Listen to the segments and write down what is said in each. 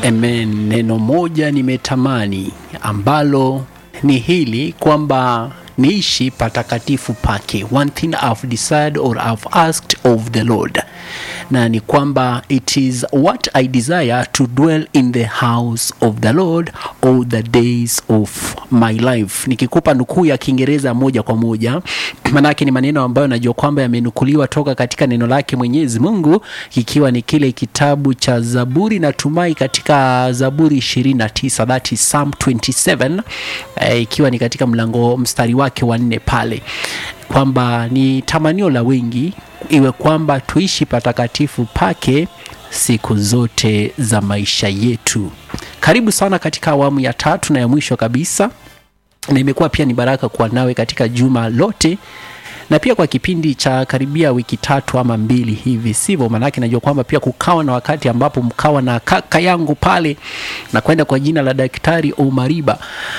Amen. Neno moja nimetamani ambalo ni hili kwamba niishi patakatifu pake. One thing I've desired or I've asked of the Lord, na ni kwamba it is what I desire to dwell in the house of the Lord all the days of my life. Nikikupa nukuu ya Kiingereza moja kwa moja, manake ni maneno ambayo najua kwamba yamenukuliwa toka katika neno lake Mwenyezi Mungu, ikiwa ni kile kitabu cha Zaburi, natumai katika Zaburi 29, that is Psalm 27, eh, ikiwa ni katika mlango mstari wake wa nne pale kwamba ni tamanio la wengi iwe kwamba tuishi patakatifu pake siku zote za maisha yetu. Karibu sana katika awamu ya tatu na ya mwisho kabisa, na imekuwa pia ni baraka kuwa nawe katika juma lote na pia kwa kipindi cha karibia wiki tatu ama mbili hivi, sivyo? Maanake najua kwamba pia kukawa na wakati ambapo mkawa na kaka yangu pale na kwenda kwa jina la Daktari Omariba,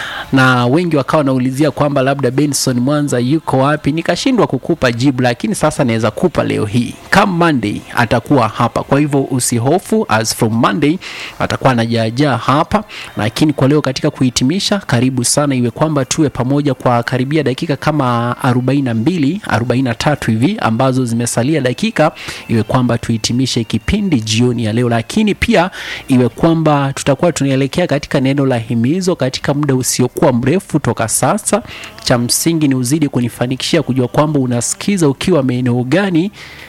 na wengi wakawa wanaulizia kwamba labda Benson Mwanza yuko wapi, nikashindwa kukupa jibu, lakini sasa naweza kupa leo hii. Come Monday atakuwa hapa, kwa hivyo usihofu, as from Monday atakuwa anajaajaa hapa. Lakini kwa leo katika kuhitimisha, karibu sana, iwe kwamba tuwe pamoja kwa karibia dakika kama 42 43 hivi ambazo zimesalia dakika, iwe kwamba tuhitimishe kipindi jioni ya leo, lakini pia iwe kwamba tutakuwa tunaelekea katika neno la himizo katika muda usiokuwa mrefu toka sasa. Cha msingi ni uzidi kunifanikishia kujua kwamba unasikiza ukiwa maeneo gani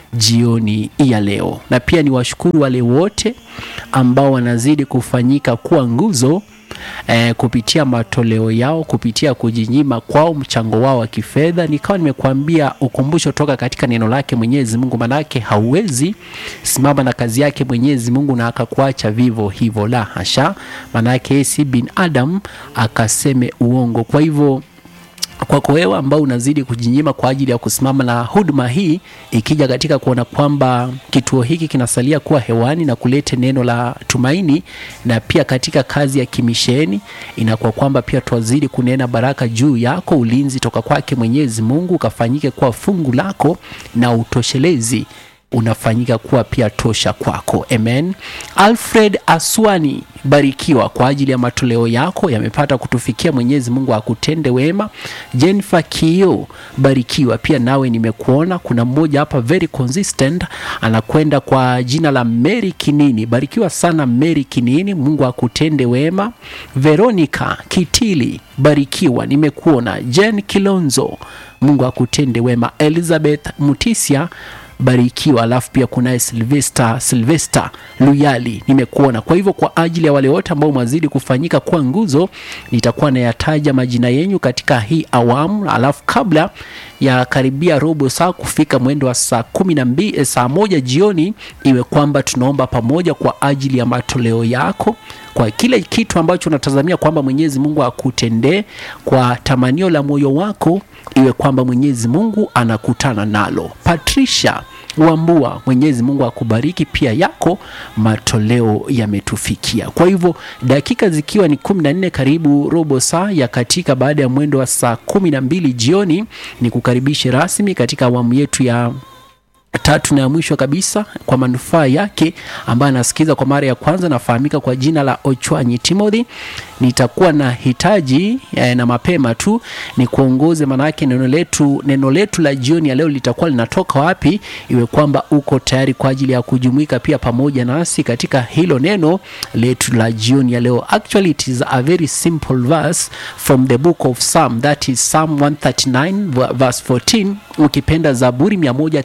jioni ya leo, na pia ni washukuru wale wote ambao wanazidi kufanyika kuwa nguzo eh, kupitia matoleo yao, kupitia kujinyima kwao, mchango wao wa kifedha. Nikawa nimekuambia ukumbusho toka katika neno lake Mwenyezi Mungu, manake hauwezi simama na kazi yake Mwenyezi Mungu na akakuacha vivo hivyo, la hasha, manake yeye si binadamu akaseme uongo. Kwa hivyo kwako wewe ambao unazidi kujinyima kwa ajili ya kusimama na huduma hii, ikija katika kuona kwamba kituo hiki kinasalia kuwa hewani na kuleta neno la tumaini, na pia katika kazi ya kimisheni, inakuwa kwamba pia twazidi kunena baraka juu yako, ulinzi toka kwake Mwenyezi Mungu ukafanyike kuwa fungu lako na utoshelezi unafanyika kuwa pia tosha kwako. Amen. Alfred Aswani, barikiwa kwa ajili ya matoleo yako yamepata kutufikia. Mwenyezi Mungu akutende wema. Jennifer Kio, barikiwa pia nawe, nimekuona. Kuna mmoja hapa very consistent anakwenda kwa jina la Mary Kinini, barikiwa sana Mary Kinini, Mungu akutende wema. Veronica Kitili, barikiwa, nimekuona. Jen Kilonzo, Mungu akutende wema. Elizabeth Mutisia barikiwa. Alafu pia kunaye Silvester Silvester Luyali, nimekuona. Kwa hivyo kwa ajili ya wale wote ambao mwazidi kufanyika kuwa nguzo, nitakuwa nayataja majina yenyu katika hii awamu, alafu kabla ya karibia robo saa kufika mwendo wa saa kumi na mbili saa moja jioni, iwe kwamba tunaomba pamoja kwa ajili ya matoleo yako kwa kile kitu ambacho unatazamia kwamba Mwenyezi Mungu akutendee kwa tamanio la moyo wako, iwe kwamba Mwenyezi Mungu anakutana nalo. Patricia Wambua, Mwenyezi Mungu akubariki pia, yako matoleo yametufikia. Kwa hivyo dakika zikiwa ni kumi na nne karibu robo saa ya katika baada ya mwendo wa saa kumi na mbili jioni, ni kukaribishe rasmi katika awamu yetu ya tatu na ya mwisho kabisa kwa manufaa yake ambaye anasikiza kwa mara ya kwanza, nafahamika kwa jina la Ochwanyi Timothy. Nitakuwa na hitaji eh, na mapema tu ni kuongoze, maanake neno letu neno letu la jioni ya leo litakuwa linatoka wapi, iwe kwamba uko tayari kwa ajili ya kujumuika pia pamoja nasi katika hilo neno letu la jioni ya leo. Actually it is a very simple verse from the book of Psalm, that is Psalm 139 verse 14, ukipenda Zaburi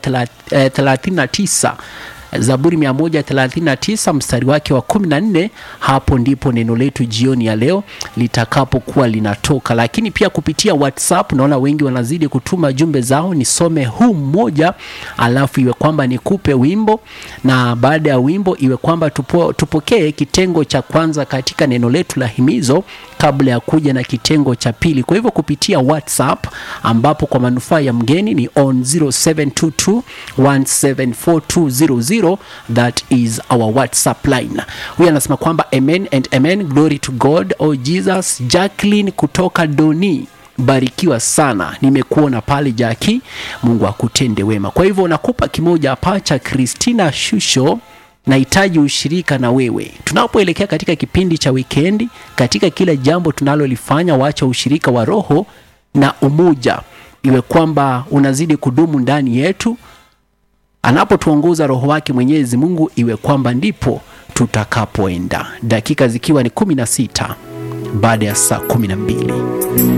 139 Zaburi 139 mstari wake wa 14. Hapo ndipo neno letu jioni ya leo litakapokuwa linatoka, lakini pia kupitia WhatsApp naona wengi wanazidi kutuma jumbe zao. Nisome huu mmoja, alafu iwe kwamba nikupe wimbo, na baada ya wimbo iwe kwamba tupo, tupokee kitengo cha kwanza katika neno letu la himizo kabla ya kuja na kitengo cha pili. Kwa hivyo kupitia WhatsApp ambapo kwa manufaa ya mgeni ni on 0722174200 that is our WhatsApp line. Huyu anasema kwamba amen and amen, glory to God, oh Jesus. Jacqueline kutoka Doni barikiwa sana, nimekuona pale Jaki, Mungu akutende wema. Kwa hivyo nakupa kimoja hapa cha Christina Shusho nahitaji ushirika na wewe tunapoelekea katika kipindi cha wikendi katika kila jambo tunalolifanya wacha ushirika wa roho na umoja iwe kwamba unazidi kudumu ndani yetu anapotuongoza roho wake mwenyezi mungu iwe kwamba ndipo tutakapoenda dakika zikiwa ni kumi na sita baada ya saa kumi na mbili